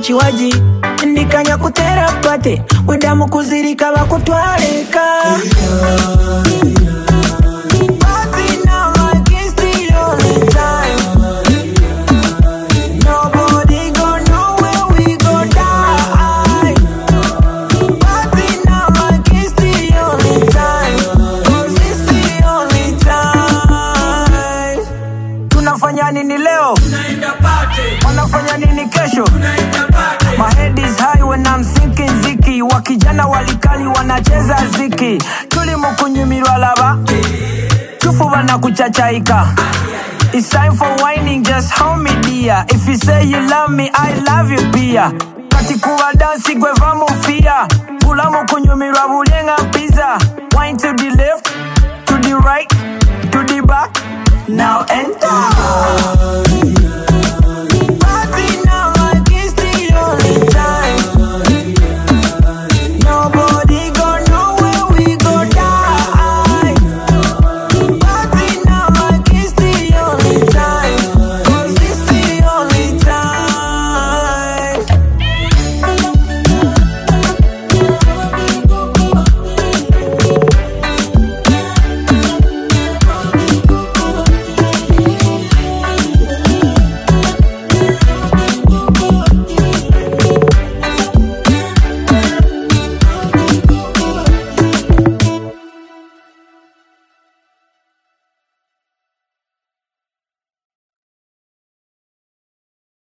kiwaji ndikanya kutera pate wedamu kuzirika bakutwaleka Party now like it's the only time. Nobody gon' know where we gon' die. Party now like it's the only time. 'Cause it's the only time. Tunafanya nini leo? Wanafanya nini kesho? My head is high when I'm thinking ziki. Wakijana walikali wanacheza ziki. Tuli mukunyumirwa laba. Tufuba na kuchachaika. It's time for whining, just hold me dear. If you say you love me, I love you pia. Kati kuwa dansi gwe vamu fia. Bulamu kunyumirwa bulenga pizza. Wine to the left, to the right, to the back. Now and